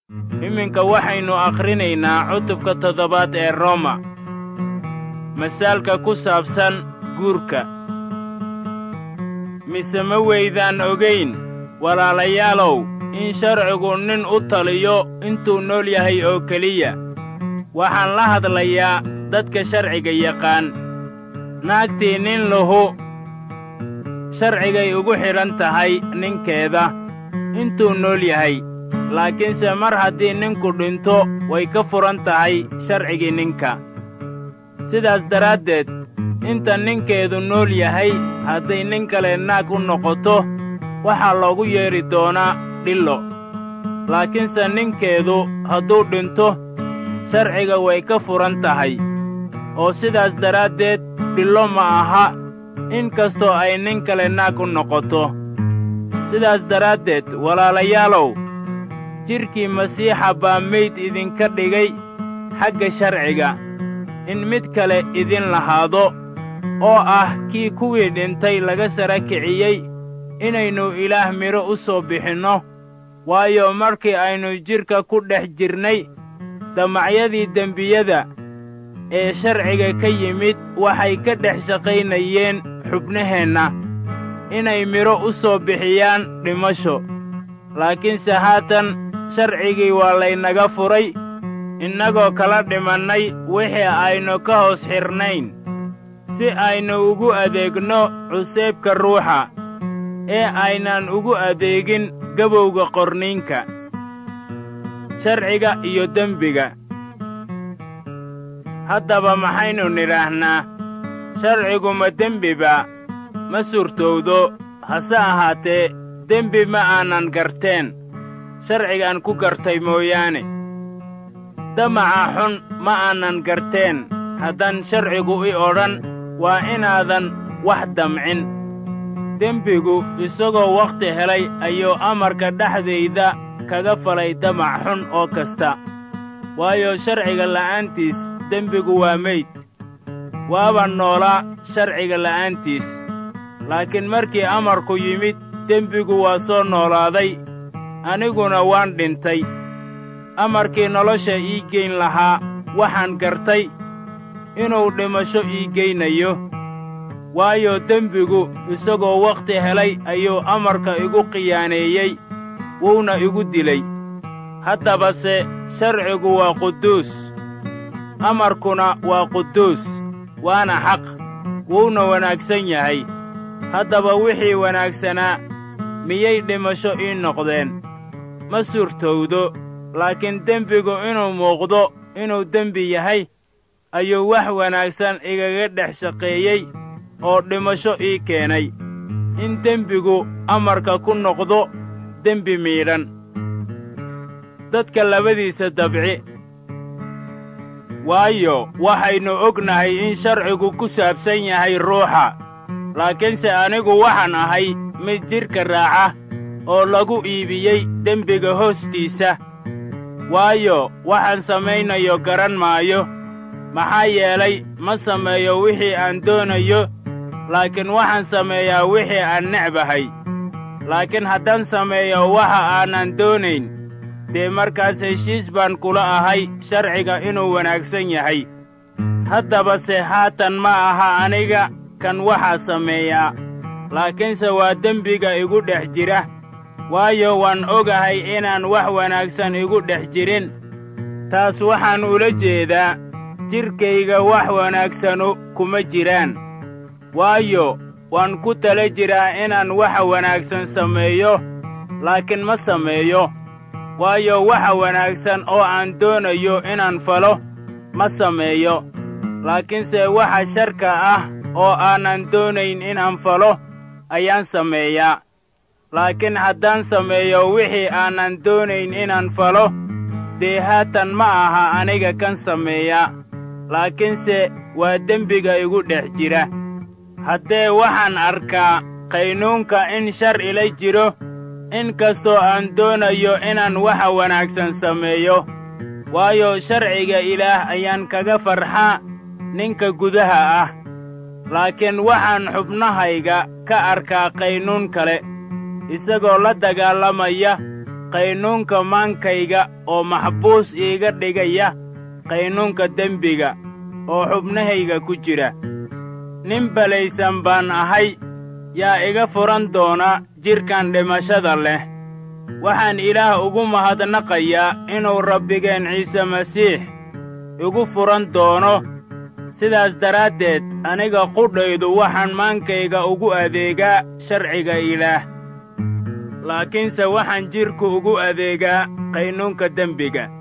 iminka waxaynu akhrinaynaa cutubka toddobaad ee roma masaalka ku saabsan guurka mise ma weydaan ogayn walaalayaalow in sharcigu nin u taliyo intuu nool yahay oo keliya waxaan la hadlayaa dadka sharciga yaqaan naagtii nin lahu sharcigay ugu xidhan tahay ninkeeda intuu nool yahay laakiinse mar haddii ninku dhinto way ka furan tahay sharcigii ninka sidaas daraaddeed inta ninkeedu nool yahay hadday nin kale naag u noqoto waxaa loogu yeedhi doonaa dhillo laakiinse ninkeedu hadduu dhinto sharciga way ka furan tahay oo sidaas daraaddeed dhillo ma aha in kastoo ay nin kale naag u noqoto sidaas daraaddeed walaalayaalow jidhkii masiixa baa meyd idinka dhigay xagga sharciga in mid kale idin lahaado oo ah kii kuwii dhintay laga sara kiciyey inaynu ilaah midho u soo bixinno waayo markii aynu jidhka ku dhex jirnay damacyadii dembiyada ee sharciga ka yimid waxay ka dhex shaqaynayeen xubnaheenna inay midho u soo bixiyaan dhimasho laakiinse haatan sharcigii waa laynaga furay innagoo kala dhimannay wixii aynu ka hoos xidhnayn si aynu ugu adeegno cuseebka ruuxa ee aynan ugu adeegin gabowga qorniinka sharciga iyo dembiga haddaba maxaynu nidhaahnaa sharcigu ma dembiba ma suurtowdo hase ahaatee dembi ma aanan garteen sharcigaan ku gartay mooyaane damaca xun ma aanan garteen haddaan sharcigu i odhan waa inaadan wax damcin dembigu isagoo wakhti helay ayuu amarka dhexdayda kaga falay damac xun oo kasta waayo sharciga la'aantiis dembigu waa meyd waaba noolaa sharciga la'aantiis laakiin markii amarku yimid dembigu waa soo noolaaday aniguna waan dhintay amarkii nolosha ii geyn lahaa waxaan gartay inuu dhimasho ii geynayo waayo dembigu isagoo wakhti helay ayuu amarka igu khiyaaneeyey wuuna igu dilay haddabase sharcigu waa quduus amarkuna waa quduus waana xaq wuuna wanaagsan yahay haddaba wixii wanaagsanaa miyay dhimasho ii noqdeen ma suurtowdo laakiin dembigu inuu muuqdo inuu dembi yahay ayuu wax wanaagsan igaga dhex shaqeeyey oo dhimasho ii keenay in dembigu amarka ku noqdo dembi miidhan dadka labadiisa dabci waayo waxaynu ognahay in sharcigu ku saabsan yahay ruuxa laakiinse anigu waxaan ahay mid jidhka raaca oo lagu iibiyey dembiga hoostiisa waayo waxaan samaynayo garan maayo maxaa yeelay ma sameeyo wixii aan doonayo laakiin waxaan sameeyaa wixii aan necbahay laakiin haddaan sameeyo waxa aanan doonayn dee markaas heshiis baan kula ahay sharciga inuu wanaagsan yahay haddabase haatan ma aha aniga kan waxaa sameeyaa laakiinse waa dembiga igu dhex jira waayo waan ogahay inaan wax wanaagsan igu dhex jirin taas waxaan ula jeedaa jidhkayga wax wanaagsanu kuma jiraan waayo waan ku tala jiraa inaan waxa wanaagsan sameeyo laakiin ma sameeyo waayo waxa wanaagsan oo aan doonayo inaan falo ma sameeyo laakiinse waxa sharka ah oo aanan doonayn inaan falo ayaan sameeyaa laakiin haddaan sameeyo wixii aanan doonayn inaan falo dee haatan ma aha aniga kan sameeya laakiinse waa dembiga igu dhex jira haddee waxaan arkaa qaynuunka in shar ila jiro in kastoo aan doonayo inaan waxa wanaagsan sameeyo waayo sharciga ilaah ayaan kaga farxaa ninka gudaha ah laakiin waxaan xubnahayga ka arkaa qaynuun kale isagoo la dagaalamaya qaynuunka maankayga oo maxbuus iiga dhigaya qaynuunka dembiga oo xubnahayga ku jira nin balaysan baan ahay yaa iga furan doona jidhkan dhimashada leh waxaan ilaah ugu mahadnaqayaa inuu rabbigeen ciise masiix igu furan doono sidaas daraaddeed aniga qudhaydu waxaan maankayga ugu adeegaa sharciga ilaah laakiinse waxaan jidhku ugu adeegaa qaynuunka dembiga